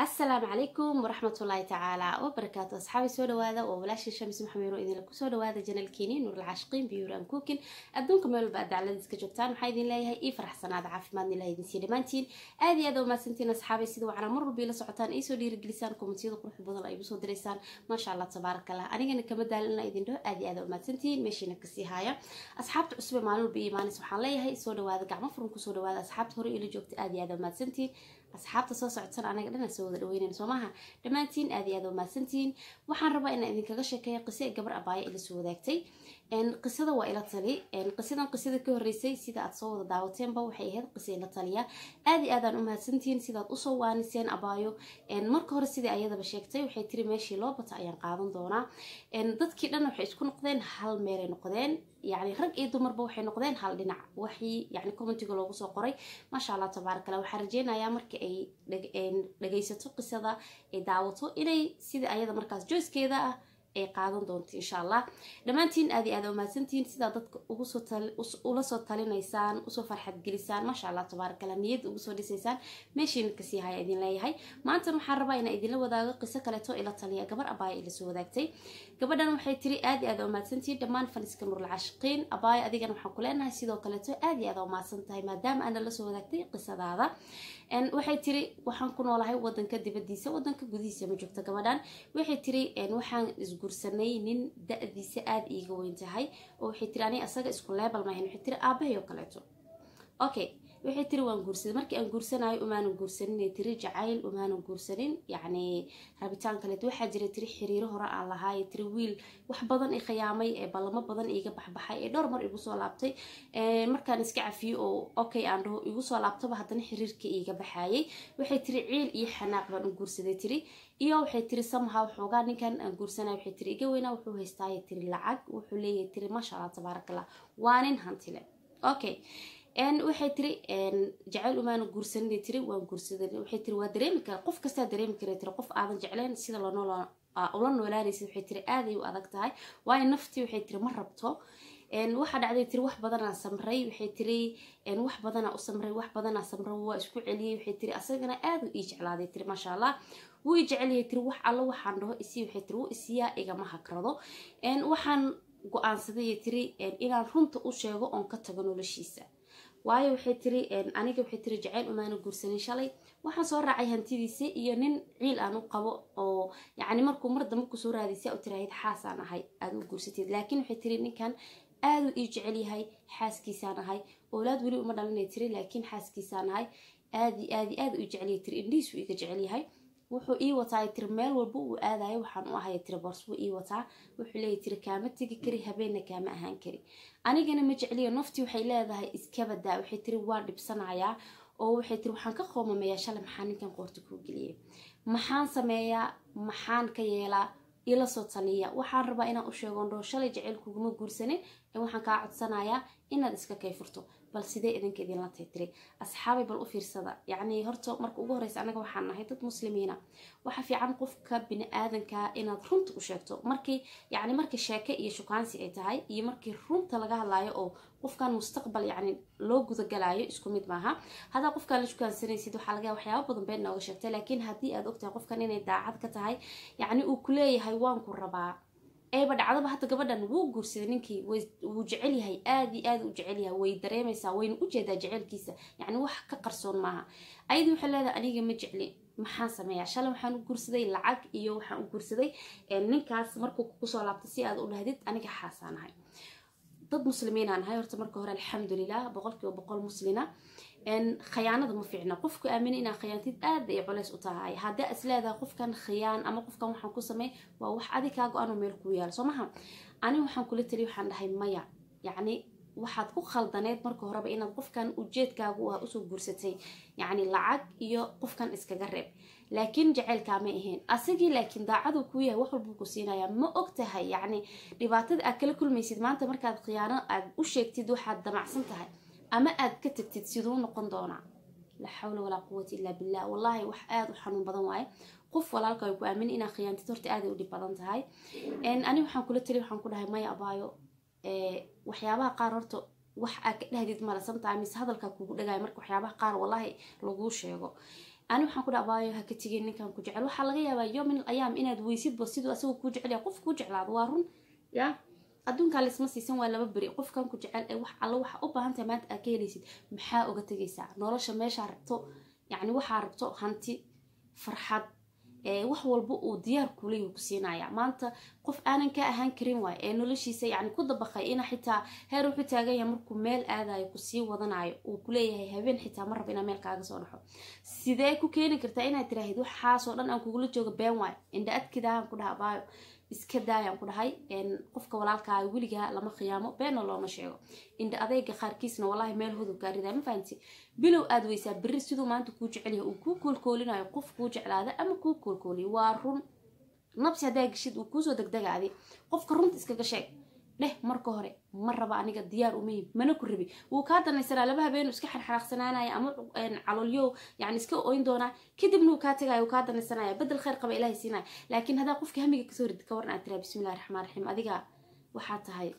asalaamu calaykum waraxmatullaahi tacaala wabarakaatu asxaabi soo dhawaada waa walaashii shamis maxameero idinla kusoo dhawaada janalkeeni nuuralcaashiqiin biyuur an cookin adduunka meel walba aad dacladiis ka joogtaan waxaa idin leeyahay ii faraxsanaada caafimaadna ilaha idinsiiya dhammaantiin aad iyo aad umahadsantiin asxaabay sida wacnaa mar walba ila socotaan ay soo dhiirigelisaan komentiyada qurux badan ay igu soo diraysaan maasha allah tabaaraka allah anigana kama daalin inaa idin dhaho aad iyo aad umahadsantiin meeshiina kasii haaya asxaabta cusube maalin walba iyo maanis waxaan leeyahay soo dhawaada gacmo furan kusoo dhawaada asxaabta hore ila joogta aad iyo aad umahadsantiin asxaabta soo socodsan anaga dhana soo wada dhaweynan soo maaha dhammaantiin aad iyo aad umahadsantiin waxaan rabaa inaan idinkaga sheekeeya qise gabar abaaya ila soo wadaagtay qisada waa ila tali qisadan qisada ka horeysay sida aad soo wada daawateenba waxay ahayd qisa ila taliya aad iyo aadaan umahadsantihiin sidaad usoo waaniseen abaayo marka hore sidai ayadaba sheegtay waxay tiri meeshii loo bata ayaan qaadan doonaa dadkii dhan waxay isku noqdeen hal meelay noqdeen yani rag iyo dumarba waxay noqdeen hal dhinac waxii yani commentiga loogu soo qoray maasha allah tabaarak allah waxaan rajeynayaa marka ay dhagaysato qisada ay daawato inay sida ayada markaas joyskeeda ah ay qaadan doonto insha allah dhammaantiin aad iyo aad umahadsantihiin sidaa dadka ula soo talinaysaan usoo farxad gelisaan maasha allah tabaarak allah niyad ugu soo dhisaysaan meeshiina kasii haya idin leeyahay maantan waxaan rabaa inaan idinla wadaago qiso kaleeto ila taliya gabar abaaya ila soo wadaagtay gabadhan waxay tiri aad iyo aad umahadsantihiin dhammaan faniska nurul caashiqiin abaaya adigana waxaan ku leenahay sidoo kaleeto aad iyo aad umahadsan tahay maadaama aana la soo wadaagtay qisadaada waxay tiri waxaan ku noolahay wadanka dibadiisa wadanka gudihiisa ma joogto gabadhan waxay tiri waxaan isguursanay nin da-diisa aada iiga weyn tahay oo waxay tiri ani asaga isku leebal maahan waxay tiri aabahay oo kaleeto okay waxay tiri waan guursaday markii aan guursanayo umaanan guursanin tiri jacayl umaanan guursanin yacni rabitaan kaleet waxaa jira tiri xiriiro hore aan lahaay tiri wiil wax badan i khiyaamay ee ballamo badan iiga baxbaxay ee dhowr mar igu soo laabtay markaan iska cafiyo oo okay aan dhaho igu soo laabtaba haddana xiriirka iiga baxaayay waxay tiri ciil iyo xanaaq baan u guursaday tiri iyo waxay tiri samaha waxoogaa ninkan aan guursanay waxay tiri iga weynaa wuxuu haystaaya tiri lacag wuxuu leeyahay tiri maasha allah tabaaraka allah waa nin hantile okay waxay tiri jacayl umaana guursanin tiri waan guursaday waxay tiri waa dareemi kara qof kastaa dareemi kara tiri qof aadan jecleen sida loo ula noolaanaysid waxay tiri aaday u adag tahay waayo naftii waxay tiri ma rabto waxaa dhacday tiri wax badanaa samray waxay tiri wax badanaa u samray wax badanaa samra waa isku celiyey waxay tiri asagana aad u ii jeclaaday tiri maasha allah wuu i jecelyahay tiri wax allo waxaan dhaho isii waxay tiri wuu isiyaa igama hagrado waxaan go-aansaday tiri inaan runta u sheego oon ka tago noloshiisa waayo waxay tiri aniga waxay tiri jacayl umaana guursanin shalay waxaan soo raacay hantidiisa iyo nin ciil aan u qabo oo yacni markuu mar dambe kusoo raadaysa u tiraahid xaasaan ahay aada u guursatid laakiin waxay tiri ninkan aaduu ii jecel yahay xaaskiisaan ahay oolaad weli uma dhalinay tiri laakiin xaaskiisaan ahay aadi aadi aad u jecelyahay tiri indhihiisuu iga jecel yahay wuxuu ii wataa tiri meel walba uu aadayo waxaan u ahay tiri boors wuu ii wataa wuxuu leeyahy tiri kaama tegi kari habeenna kaama ahaan kari anigana ma jecliyo naftii waxay leedahay iskabadaa waxay tiri waa dhibsanayaa oo waxay tiri waxaan ka qoomamayaa shalay maxaa ninkan qoorta kuu geliyay maxaan sameeyaa maxaan ka yeelaa ila soo taliya waxaan rabaa inaan u sheego ndhoo shalay jaceyl kuguma guursanin ee waxaan kaa codsanayaa inaad iska kayfurto bal sidee idinka idinla tay tiri asxaabay bal u fiirsada yacni horta marka ugu horeysa anaga waxaan nahay dad muslimiina waxa fiican qofka bini aadanka inaad runta u sheegto markii yacni markii sheeke iyo shukaansi ay tahay iyo markii runta laga hadlaayo oo qofkan mustaqbal yacni loo gudagalaayo isku mid maaha haddaa qofkaan la shukaansanaysid waxaa laga waxyaaba badan been nooga sheegtay laakiin haddii aad ogtahay qofkan inay daacad ka tahay yacni uu ku leeyahay waan ku rabaa eeba dhacdaba hadda gabadhan wuu guursaday ninkii wuu jecel yahay aad iyo aad u jecel yahay way dareemaysaa wayna u jeedaa jecelkiisa yacni wax ka qarsoon maaha ayadii waxay leedahay aniga ma jecli maxaan sameeyaa shalay waxaan u guursaday lacag iyo waxaan u guursaday ninkaas markuu kusoo laabtay si aad u dhahdid aniga xaasaan ahay dad muslimiinaan ahay horta marka hore alxamdulilah boqolkiiba boqol muslina khiyaanada ma fiicna qofku aamina inaa khiyaantid aad ay culays u tahay haddaa is leedahay qofkan khiyaan ama qofkan waxaan ku samey waa wax adi kaa go-aan oo meel kuu yaalo soo maha ani waxaan kula taliya waxaan dhahay maya yacni waxaad ku khaldaneed marka horeba inaad qofkan ujeedkaagu ah usoo guursatay yacni lacag iyo qofkan iskaga reeb laakiin jaceylkaa ma ahayn asagii laakiin daacaduu kuu yahay wax walbuu ku siinayaa ma og tahay yacni dhibaatada aad kala kulmaysid maanta markaad khiyaano aad u sheegtid waxaad damacsan tahay ama aad ka tagtid siduu noqon doonaa laa xawla walaa quwata illaa billah wallahi wax aada u xanuun badan waaye qof walaalka ay ku aamin inaa khiyaantid horta aaday u dhib badan tahay ani waxaan kula tali waxaan ku dhahay maya abaayo waxyaabaha qaar horta wax aad ka dhahdid male sometimes hadalkaa kugu dhagaaya marka waxyaabaha qaar wallahi laguu sheego ani waxaan ku dhaabaayo ha ka tegin ninkan ku jecel waxaa laga yaabaa yomin ayaam inaad weysidba siduu asagoo kuu jecel yahay qof kuu jeclaado waa run ya adduunkaa laisma siisan waa laba beri qofkan ku jecel ee wax alla waxa u baahan tahay maanta aad ka helaysid maxaa uga tegaysaa nolosha meeshaa rabto yacni waxaa rabto hanti farxad wax walba uu diyaar kuleyahu ku siinaya maanta qof aanan ka ahaan karin waay ee noloshiisa yani ku dabaqay ina xitaa heer wuxuu taagan yahay markuu meel aadayo kusii wadanayo uu kuleeyahay habeen xitaa ma raba inaa meel kaaga soo dhaxo sidee ku keeni kartaa inaad tiraahid waxaasoo dhan aan kugula jooga been waay indha adkidaahan ku dhaha abaayo iska daayaan ku dhahay qofka walaalkaaga weligaa lama khiyaamo beenna looma sheego indha adeyga qaarkiisna wallaahi meel hodog gaarida ma fahanti bilow aad weysaa berri siduu maanta kuu jecelyahay uu kuu koolkoolinayo qof kuu jeclaada ama kuu koolkooliyo waa run nabsi haddaa geshid uu kuusoo degdegaadi qofka runta iskaga sheeg dheh marka hore ma raba aniga diyaar umahim mana ku rabi wuu kaa danaysanaa laba habeenu iska xarxaraaqsanaanaya ama calolyow yani iska oyn doonaa kadibna uu kaa tagaya uu kaa danaysanaya bedel khayr qaba ilahay siinaya laakiin haddaa qofka hamiga kasoo rid ka waran aad tiraa bismillahi raxmaan raxiim adiga waxaa tahay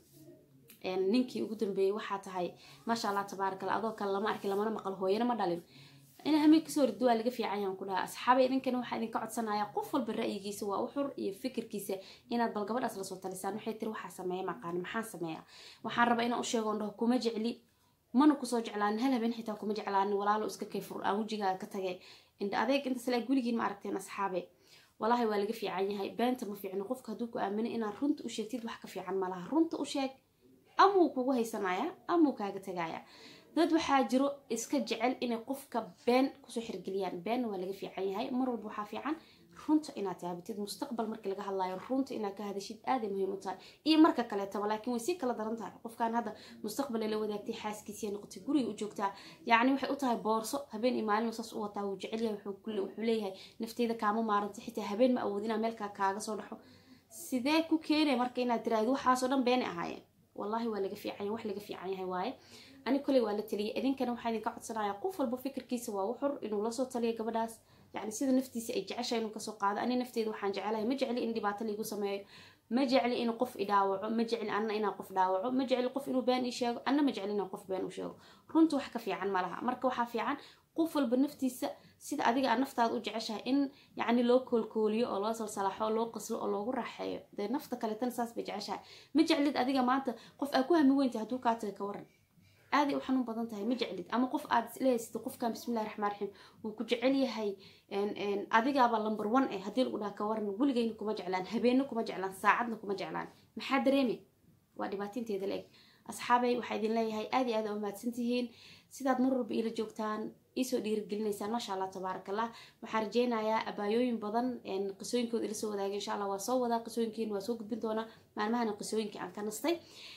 ninkii ugu dambeeyey waxaa tahay maasha allah tabaaraka alla adoo kale lama arki lamana maqal hooyana ma dhalin ina hamiga kasoo rid waa laga fiican yaan ku dhaha asxaabay idinkana waxaa idinka codsanaya qof walba ra'yigiisa waa u xur iyo fikirkiisa inaad bal gabadhaas lasoo talisaan waxay tiri waxaa sameeya maqaani maxaan sameeya waxaan rabaa inaan u sheego on dhaho kuma jecli mana kusoo jeclaanin hal habeen xitaa kuma jeclaanin walaalo iska kayfur aan wejigaaga ka tagay indha adeeg intaas la guligiin ma aragteen asxaabe walaahi waa laga fiican yahay beenta ma fiicno qofka hadduu ku aamino inaad runta u sheegtid wax ka fiican malaha runta u sheeg amuu kugu haysanaya amuu kaaga tagaya dad waxaa jiro iska jecel inay qofka been kusoo xirgeliyaan beenna waa laga fiican yahay mar walba waxaa fiican runta inaad taabatid mustaqbal markii laga hadlayo runta inaad ka hadashid aaday muhiim u tahay iyo marka kaleetaba laakiin way sii kala daran tahay qofkan hadda mustaqbal la wadaagtay xaaskiisiiya noqotay guriga u joogtaa yacni waxay u tahay boorso habeen iyo maalin saas u wataa wuu jecel yahay wuxuu leeyahay nafteyda kaama maarantay xitaa habeen ma awood inaa meelkaa kaaga soo dhaxo sidee ku keenay marka inaad tiraahdo waxaasoo dhan beenay ahaayeen wallahi waa laga fiican wax laga fiican yahay waaye ani koley waa la taliyay idinkana waxaa idinka codsanaya qof walba fikirkiisa waa u xur inuu lasoo taliyo gabadhaas yani sida naftiisa ay jeceshahay inuu kasoo qaado ani nafteeda waxaan jecelahay ma jecli in dhibaato laigu sameeyo ma jecli in qof idhaawaco ma jecli anna inaan qof dhaawaco ma jecli qof inuu been ii sheego anna ma jecli inaan qof been u sheego runta wax ka fiican ma laha marka waxaa fiican qof walba naftiisa sida adiga aad naftaada u jeceshahay in yacni loo koolkooliyo oo loo salsalaxo oo loo qaslo oo loogu raaxeeyo dee nafta kaletana saas bay jeceshahay ma jeclid adiga maanta qof aad ku hami weyntahay hadduu kaa taga ka waran aaday u xanuun badan tahay ma jeclid ama qof aad islehaysatid qofkan bismillahi raxmaan raxiim wuu ku jecel yahay adigaaba lumber one eh haddii lagu dhaha ka waran weligeyna kuma jeclaan habeenna kuma jeclaan saacadna kuma jeclaan maxaa dareemi waa dhibaatinteeda la eg asxaabay waxaa idin leeyahay aad iyo aad a umahadsan tihiin sidaad mar walba iila joogtaan iisoo dhiirigelinaysaan maasha allah tabaaraka allah waxaan rajeynayaa abaayooyin badan qisooyinkooda ila soo wadaagay insha allah waa soo wadaa qisooyinkiina waa soo gudbin doonaa maalmahana qisooyinkii aan ka nastay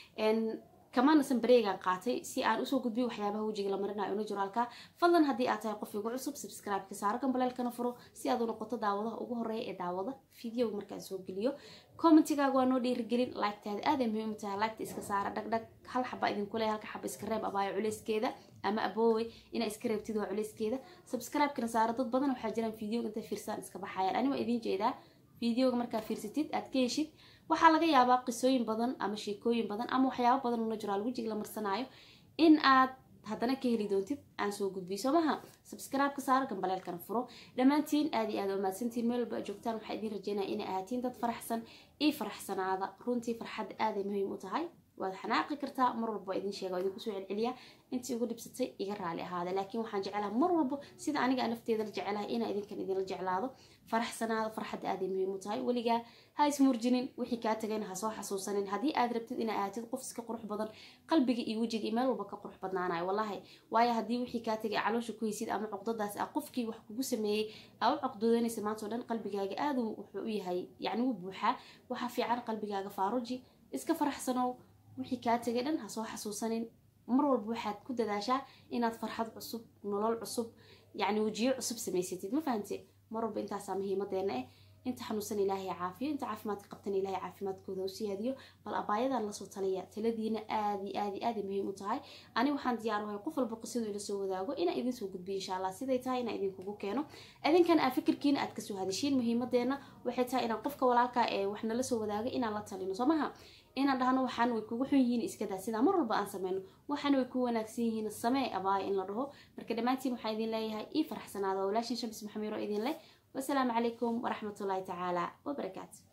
kamanasan bareegaan qaatay si aan usoo gudbiyo waxyaabaha wejiga la marinayo naturalka fadlan haddii aad tahay qof igu cusub subscribe-ka saaro gambaleelkana furo si aad u noqoto daawadaha ugu horeeya ee daawada videoga markaan soo geliyo commentigaaga waa noo dhiirigelin like-taada aaday muhiim u tahay like-ta iska saara dhagdhag hal xaba idinku leeya halka xaba iska reeb abaayo culeyskeeda ama aboowey inaa iska reebtid waa culeyskeeda subscribe-kana saara dad badan waxaa jiraan videoga intay fiirsaan iska baxayaan ani waa idiin jeedaa videoga markaa fiirsatid aad ka heshid waxaa laga yaabaa qisooyin badan ama sheekooyin badan ama waxyaabo badan oo natural wejiga la marsanaayo in aad haddana ka heli doontid aan soo gudbiyo soo maha subscribe-ka saaro gambaleelkana furo dhammaantiin aad iyo aad umahadsantiin meel walba joogtaan waxaa idiin rajeynaya inay ahaatiin dad faraxsan io faraxsanaada runtii farxadda aaday muhiim u tahay waad xanaaqi kartaa mar walba waa idin sheega waa idinku soo celceliyaa intii ugu dhibsatay iga raali ahaada laakiin waxaan jecelaha mar walba sida aniga nafteeda la jecelahay inaa idinkan idinla jeclaado faraxsanaada farxadda aaday muhiim u tahay weligaa ha ismurjinin wixii kaa tagayna ha soo xasuusanin haddii aad rabtid inaa ahatid qof iska qurux badan qalbiga iyo wejiga iyo meel walba ka qurux badnaanayo wallahi waayo haddii wixii kaa tagay caloosha ku haysid ama cuqdadaas ah qofkii wax kugu sameeyey aa u caqdoodanaysa maanta o dhan qalbigaaga aad wuxuu u yahay yacni wuu buuxaa waxaa fiican qalbigaaga faaruji iska faraxsanow wixii kaa tagay dhan ha soo xasuusanin mar walba waxaad ku dadaashaa inaad farxad cusub nolol cusub yacni wejiyo cusub samaysatid ma fahante mar walba intaasaa muhiimadeena eh inta xanuunsan ilaahay caafiyo inta caafimaadka qabtan ilaahay caafimaadkooda u siyaadiyo bal abaayadan lasoo taliya taladiina aad iyo aad iyo aad ay muhiim u tahay ani waxaan diyaar uhay qof walba qisadu ila soo wadaago inaan idin soo gudbiyo insha allah siday tahay inaan idinkugu keeno idinkan aa fikirkiina aad kasoo hadashiin muhiimadeena waxay tahay inaan qofka walaalka ee wax nala soo wadaaga inaan la talino soo maha inaan dhahno waxaan way kugu xun yihiin iskadaa sidaa mar walba aan sameyno waxaana way ku wanaagsan yihiin samee abaaya in la dhaho marka dhammaantiin waxaa idin leeyahay ii faraxsanaada walaashin shams maxamiiro idin leh wasalaamu calaykum waraxmatullaahi tacaala wabarakaatu